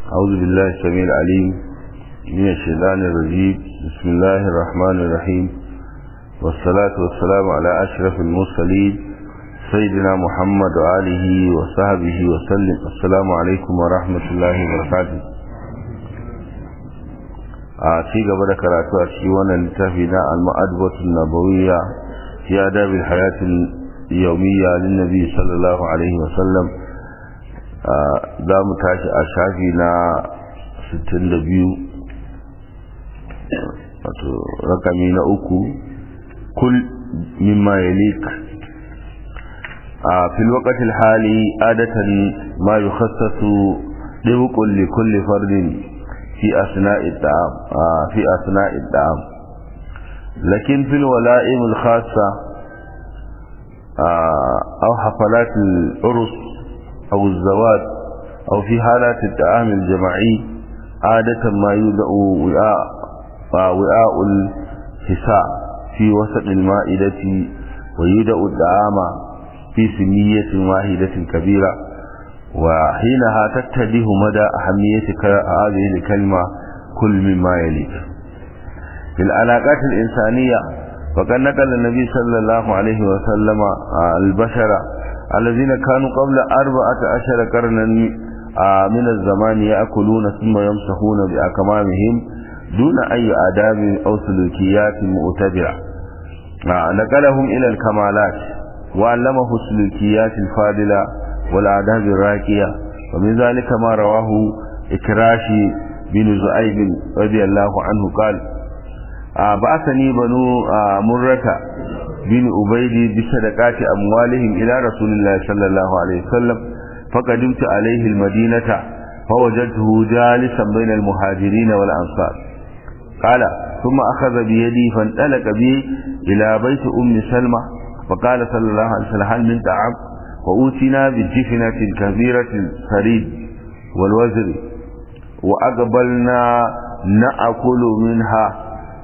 أعوذ بالله السميع العليم من الشيطان الرجيم بسم الله الرحمن الرحيم والصلاة والسلام على أشرف المرسلين سيدنا محمد وآله وصحبه وسلم السلام عليكم ورحمة الله وبركاته a ci gaba da karatu a cikin wannan littafi na al-ma'adbatu nabawiyya fi adabil hayatil yawmiyya lin nabi sallallahu alaihi wa sallam za mu tashi a shafi na 62 wato rakami na uku kul mimma yalik a fil waqtil hali adatan ma yukhassasu dibqul li kulli fardin في أثناء الدعام آه في أثناء الدعام لكن في الولائم الخاصة آه أو حفلات العرس أو الزواج أو في حالات الدعام الجماعي عادة ما يودع وعاء وعاء الحساء في وسط المائدة ويودع الدعام في سمية واحدة كبيرة وحينها تتبه مدى أهمية هذه الكلمة كل مما يليك في العلاقات الإنسانية فقد نقل النبي صلى الله عليه وسلم البشر الذين كانوا قبل أربعة عشر قرنا من الزمان يأكلون ثم يمسحون بأكمامهم دون أي آداب أو سلوكيات مؤتبرة نقلهم إلى الكمالات وعلمه السلوكيات الفاضلة والآداب الراكية ومن ذلك ما رواه إكراشي بن زعيب رضي الله عنه قال بعثني بنو مرة بن أبيد بصدقات أموالهم إلى رسول الله صلى الله عليه وسلم فقدمت عليه المدينة فوجدته جالسا بين المهاجرين والأنصار قال ثم أخذ بيدي فانطلق بي إلى بيت أم سلمة فقال صلى الله عليه وسلم هل من طعام وأوتنا بالجفنة الكبيرة الفريد والوزر وأقبلنا نأكل منها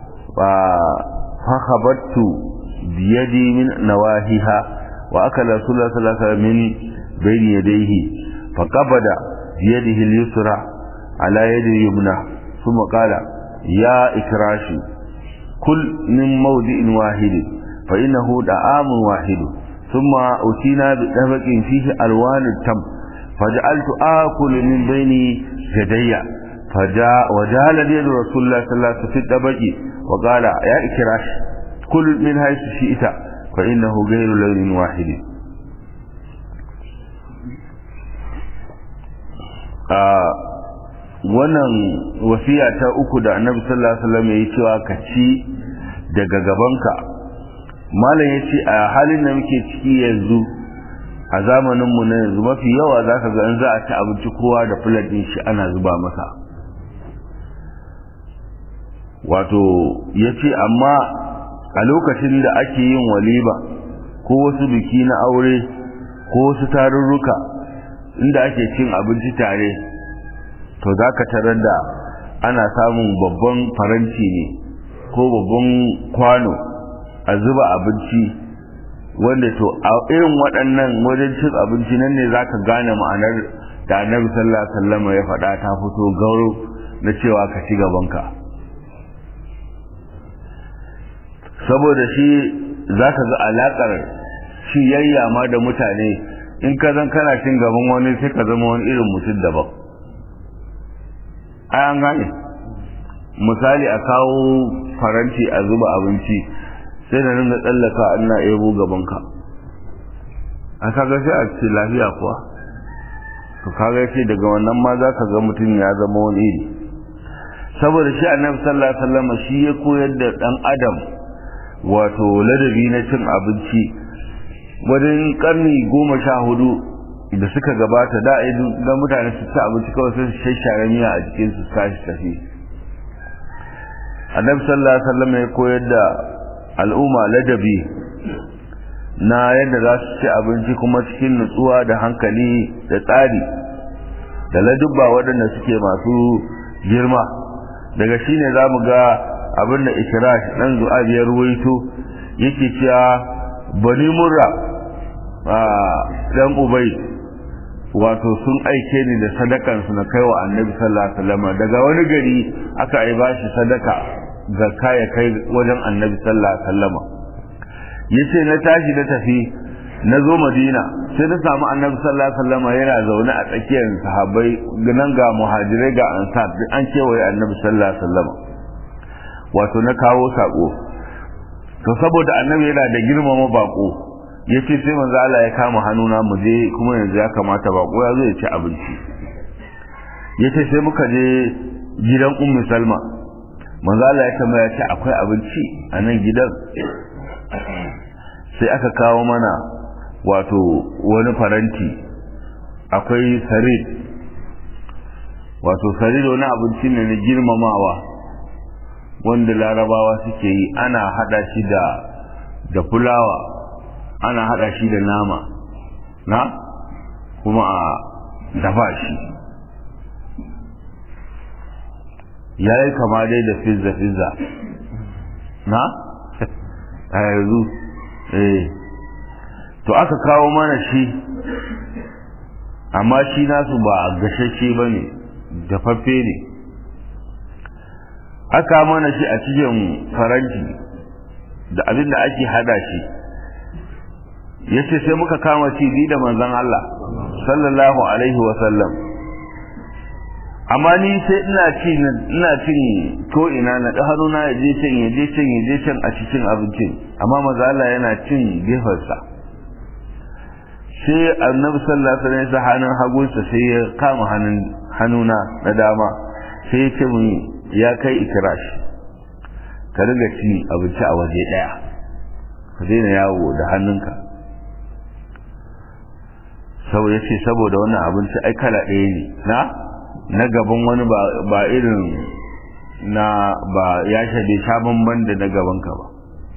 فخبرت بيدي من نواهيها وأكل رسول الله صلى الله عليه وسلم من بين يديه فقبض بيده اليسرى على يد اليمنى ثم قال يا إكراشي كل من موضع واحد فإنه دعام واحد ثم أتينا بطبق فيه ألوان التم فجعلت آكل من بين يدي فجاء وجعل يد رسول الله صلى الله عليه وسلم في الطبق وقال يا إكراش كل من حيث شئت فإنه غير لون واحد wannan wasiya ta uku da annabi sallallahu alaihi wasallam yayi cewa ka ci daga gabanka malam ya ce a halin da muke ciki yanzu a zamaninmu na yanzu mafi yawa za ka ga in za a ci abinci kowa da filadin shi ana zuba masa wato ya ce amma a lokacin da ake yin walima ko wasu biki na aure ko wasu tarurruka inda ake cin abinci tare to za ka tarar da ana samun babban faranti ne ko babban kwano a zuba abinci wanda to a irin waɗannan wajen cin abinci nan ne za ka gane ma'anar da annabi sallallahu alaihi wasallam ya faɗa ta fito gauro na cewa ka ci gabanka saboda shi za ka ga alaƙar shi yayya ma da mutane in ka zan kana cin gaban wani sai ka zama wani irin mutum daban ai an gane misali a kawo faranti a zuba abinci sai da ringa tsallaka ina ebo gabanka a kaga sai a ce lafiya kuwa to kaga ce daga wannan ma za ka ga mutum ya zama wani iri saboda shi annabi sallallahu alaihi wasallam shi ya koyar da dan adam wato ladabi na cin abinci wajen karni goma sha hudu da suka gabata da ga mutane su ci abinci kawai sai su shashare miya a jikin su tashi tafi annabi sallallahu alaihi wasallam ya koyar da al'umma ladabi na yadda za su ci abinci kuma cikin nutsuwa da hankali da tsari da ladubba waɗanda suke masu girma daga shi ne za mu ga abin da ikirash ɗan zu'a biyar ruwaito yake cewa bani murra ɗan ubai wato sun aike ni da sadakansu na kai wa annabi sallallahu alaihi wasallam daga wani gari aka yi bashi sadaka zakka ya kai wajen annabi sallallahu alaihi wasallam yace na tashi na tafi na zo madina sai na samu annabi sallallahu alaihi wasallam yana zaune a tsakiyar sahabbai nan ga muhajirai ga ansar duk an kewaye annabi sallallahu alaihi wasallam wato na kawo sako to saboda annabi yana da girmama bako yace sai manzo Allah ya kama hannuna mu je kuma yanzu ya kamata bako ya zo ya ci abinci yace sai muka je gidan ummu salma manzo Allah ya tambaya ce akwai abinci a nan gidan sai aka kawo mana wato wani faranti akwai sarid wato sarid wani abinci ne na girmamawa wanda larabawa suke yi ana hada shi da da fulawa ana hada shi da nama na kuma a dafa shi ya yi kama dai da fizza fizza na a yanzu eh to aka kawo mana shi amma shi nasu ba gashashe ba ne dafaffe ne aka mana shi a cikin faranti da abin da ake hada shi ya ce sai muka kama ci da manzan Allah sallallahu alaihi wasallam amma ni sai ina ci ina cin ko ina na da hannuna ya je can ya je can ya je can a cikin abincin amma maza Allah yana cin gefensa sai annabi sallallahu alaihi wasallam ya hannun hagunsa sai ya kama hannun hannuna na dama sai ya ce mun ya kai ikirash ka riga ci abinci a waje daya ka daina yawo da hannunka sau ya ce saboda wannan abinci ai kala ɗaya ne na na gaban wani ba irin na ba ya shaɗe sha bamban da na gabanka ba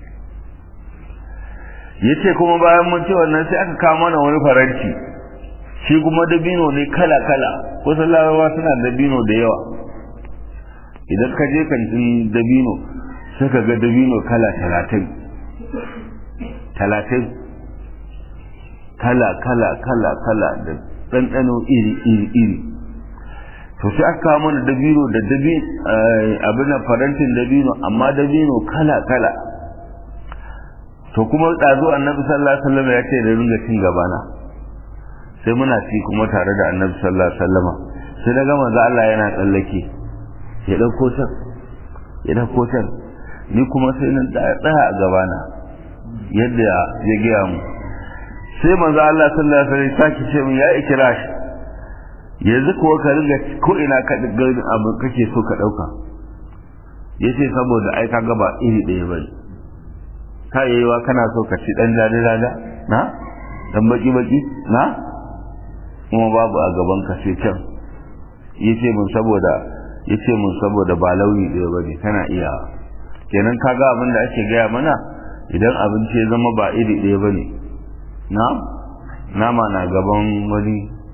ya ce kuma bayan mun ce wannan sai aka kawo mana wani faranti shi kuma dabino ne kala-kala kusan larabawa suna dabino da yawa idan ka je kantin dabino sai ka ga dabino kala talatin talatin kala kala kala kala da ɗanɗano iri iri iri to sai aka kawo mana dabino da dabi abin farantin dabino amma dabino kala kala to kuma ɗazu annabi sallallahu alaihi wasallam ya ce da ringa cin gabana sai muna ci kuma tare da annabi sallallahu alaihi wasallam sai na ga manzo Allah yana tsallake ya ɗauko can ya ɗauko can ni kuma sai na tsaya a gabana yadda ya gaya mu sai manzo Allah sallallahu alaihi wasallam sake ce mun ya ikira shi yanzu kuwa ka riga ko ina ka ga abu kake so ka dauka yace saboda ai ka gaba iri ɗaya bane ka yayiwa kana so ka ci dan dadi dada na dan baki baki na kuma babu a gaban ka sai can yace mun saboda yace mun saboda ba launi ɗaya bane kana iya kenan kaga abin da ake gaya mana idan abinci ya zama ba iri ɗaya bane na nama na gaban wani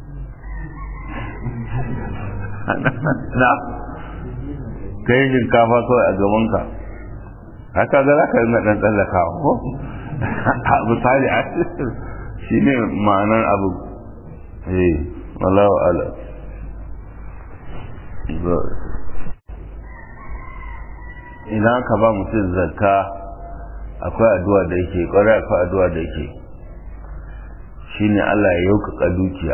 na kai shinkafa kawai a gabanka haka ga za ka yi ɗan tsallakawa ko misali a shi ne ma'anar abu eh wallahu ala idan ka ba mutum zakka akwai addu'a da yake kwarai akwai addu'a da yake shine Allah ya yaukaka dukiya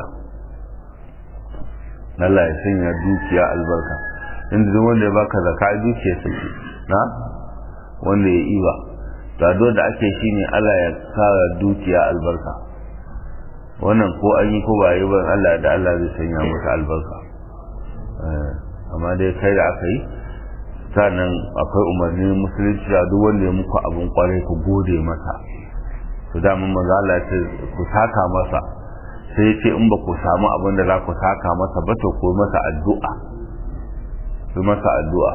Allah ya sanya dukiya albarka inda duk wanda ya baka zakka dukiya take na wanda ya iba gado da ake shine Allah ya sa dukiya albarka wannan ko an yi ko ba yi ba Allah da Allah zai sanya masa albarka amma dai kai da aka yi sannan akwai umarnin musulunci da duk wanda ya muku abin kwarai ku gode masa to da mun maza Allah ce ku saka masa sai ce in ba ku samu abin da za ku saka masa ba to ku masa addu'a ku masa addu'a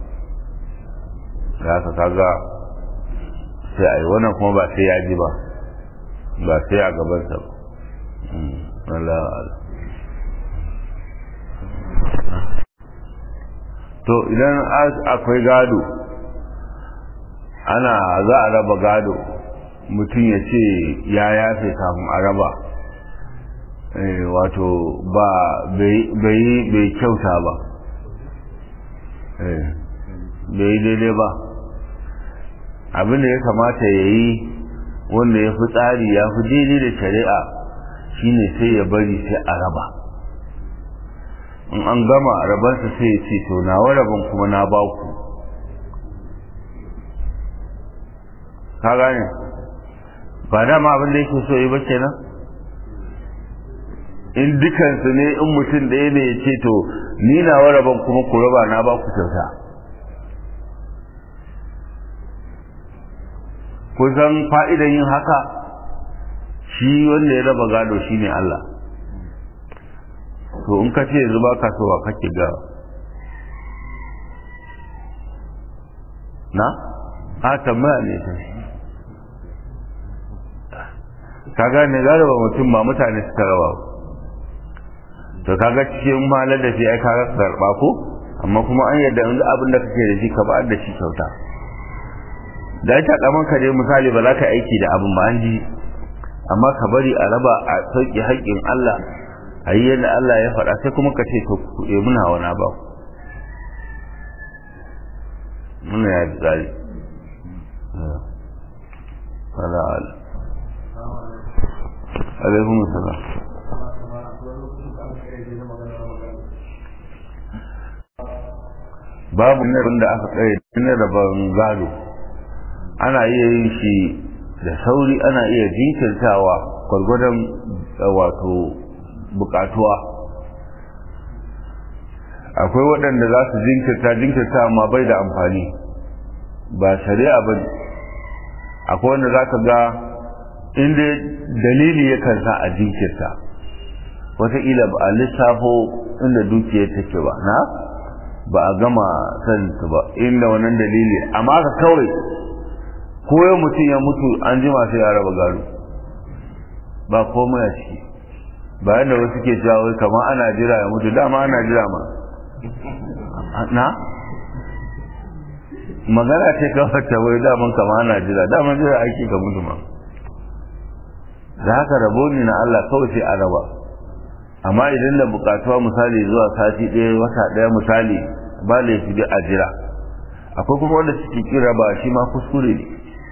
da haka kaga sai ai wannan kuma ba sai ya ji ba ba sai a gabansa ba Allah to idan akwai gado ana za a raba gado mutum ya ce ya yafe kafin a raba wato ba bai kyauta ba bai daidai ba abin da ya kamata ya yi wanda ya fi tsari ya fi daidai da shari'a shine sai ya bari sai a raba in an gama rabansa sai ya ce to nawa rabin kuma na ba ku ka gane ba dama abin da yake so yi ba kenan in dukansu ne in mutum ɗaya ne ya ce to ni nawa rabin kuma ku raba na ba ku kyauta kusan fa'idan yin haka shi wanda ya raba gado shi ne Allah to in ka ce yanzu ba ka so ba kake ga na? a tambaya ne ta ka gane gado ba mutum ba mutane suka raba to kaga cikin malar da shi ai kaga karɓa ko amma kuma an yadda abin da kake da shi ka ba da shi kyauta da ita kaman ka dai misali ba za ka aiki da abin ba an ji amma ka bari a raba a sauƙi haƙƙin Allah a yi yadda Allah ya faɗa sai kuma ka ce to ku ɗe muna wana ba muna ya fi tsari wala ala alaikun salam babu ne da aka tsaye ne da ban gado ana iya yin shi da sauri ana iya jinkirtawa gwargwadon wato bukatuwa akwai waɗanda za su jinkirta jinkirta amma bai da amfani ba shari'a ba akwai wanda za ka ga inda dalili ya kansa a jinkirta wataƙila ba a lissafo inda dukiyar take ba na ba a gama saninta ba inda wannan dalili amma ka kawai ko yau mutum ya mutu an jima sai ya raba gado ba komai a ciki bayan da wasu ke cewa wai kamar ana jira ya mutu dama ana jira ma na magana ce kawai ta wai daman kamar ana jira daman jira ake ka mutu ma da haka rabo ne na Allah kawai sai a raba amma idan da bukatuwa misali zuwa sati ɗaya wata ɗaya misali ba laifi da a jira akwai kuma wanda suke kira ba shi ma kuskure ne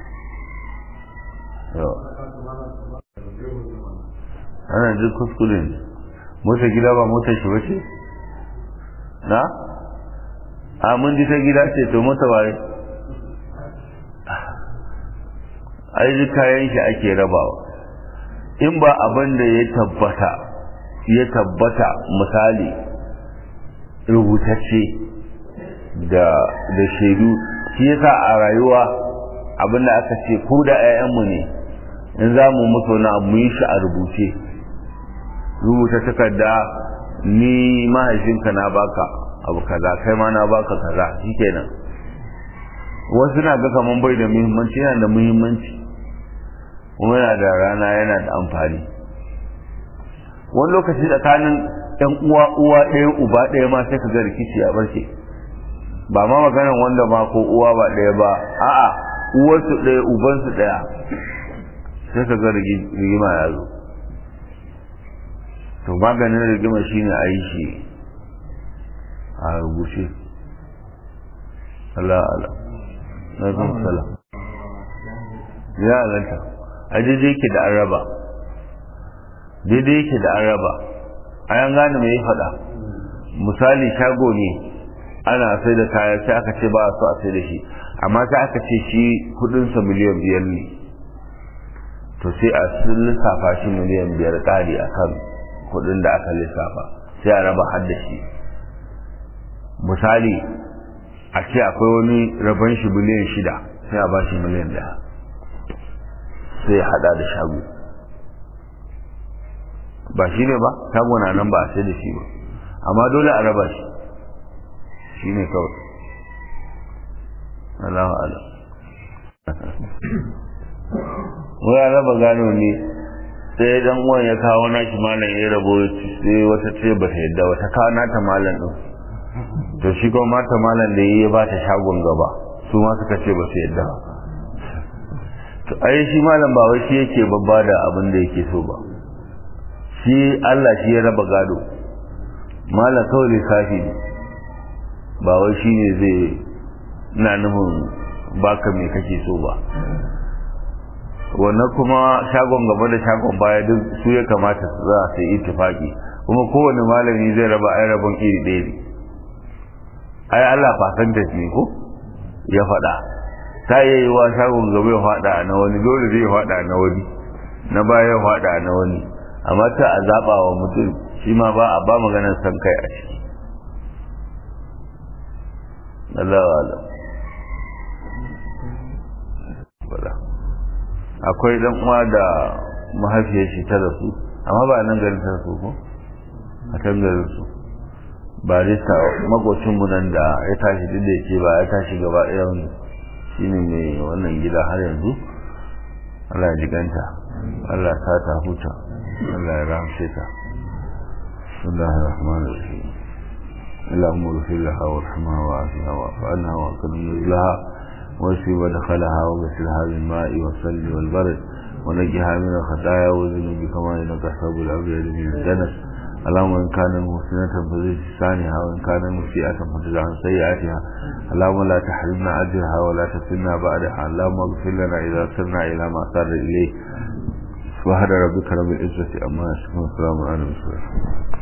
ana jin kuskure ne mota gida ba mota shi wace na a mun ji ta gida ce to mota waye ai ji kayan shi ake rabawa in ba abin da ya tabbata ya tabbata misali rubutacce da da shaidu shi yasa a rayuwa abin da aka ce ko da 'ya'yanmu ne in za mu mutu na mu yi shi a rubuce rubuta takarda ni mahaifinka na baka abu kaza kai ma na baka kaza shikenan wasu na ga kaman bai da muhimmanci yana da muhimmanci kuma yana da rana yana da amfani wani lokaci tsakanin yan uwa uwa ɗaya uba ɗaya ma sai ka ga rikici a barke ba ma maganan wanda ma ko uwa ba ɗaya ba a'a uwarsu ɗaya ubansu ɗaya sai ka ga rigima ya zo to maganin rigima shine a yi shi a rubuce Allah Allah na zan sala ya alanta a daidai yake da araba daidai yake da araba a yan gane mai faɗa misali shago ne ana sai da kaya sai aka ce ba a so a sai da shi amma sai aka ce shi kudinsa miliyan biyar ne to sai a sun lissafa shi miliyan biyar ƙari a kan kudin da aka lissafa sai a raba har da shi misali a ce akwai wani rabon shi miliyan shida sai a ba shi miliyan daya sai ya hada da shago ba shi ne ba shago na nan ba a sai da shi ba amma dole a raba shi shi ne kawai Allah Allah wai raba gano ne sai dan uwan ya kawo nashi malam ya rabo sai wata ce ba ta yadda wata kawo nata malam din to shi kuma mata malam da ya ba ta shagon gaba su ma suka ce ba su yadda to ai shi malam ba wai shi yake babba da abin da yake so ba shi Allah shi ya raba gado malam kawai lissafi ne ba wai shi ne zai na nufin baka me kake so ba wannan kuma shagon gaba da shagon baya duk su ya kamata su za su yi tufaki kuma kowane malami zai raba ai rabon iri ɗaya ne ai Allah fasan da ne ko ya faɗa ta yi wa shagon gaba ya faɗa na wani dole zai faɗa na wani na baya ya faɗa na wani amma ta a zaɓa wa mutum shi ma ba a ba maganar san kai a ciki Allah wa Allah akwai dan uwa da mahaifiyar shi ta rasu amma ba nan garin ta rasu ko a can garin su barista makocin mu nan da ya tashi duk da yake ba ya tashi gaba ɗaya shine mai wannan gida har yanzu Allah ya jiganta Allah ya sa ta huta Allah ya rahamshe ta Bismillahir Rahmanir Rahim اللهم اغفر لها وارحمها وعافها واعف عنها واكرم نزلها واشفي ودخلها وغسلها بالماء والثلج والبرد ونجها من الخطايا والذنوب كما انك تحسب الابيض من الجنس اللهم ان كان محسنة فزد لسانها وان كان مسيئة فزد عن سيئاتها اللهم لا تحرمنا اجرها ولا تفتنا بعدها اللهم اغفر لنا اذا سرنا الى ما صار اليه سبحان ربك رب العزة عما يصفون وسلام على المرسلين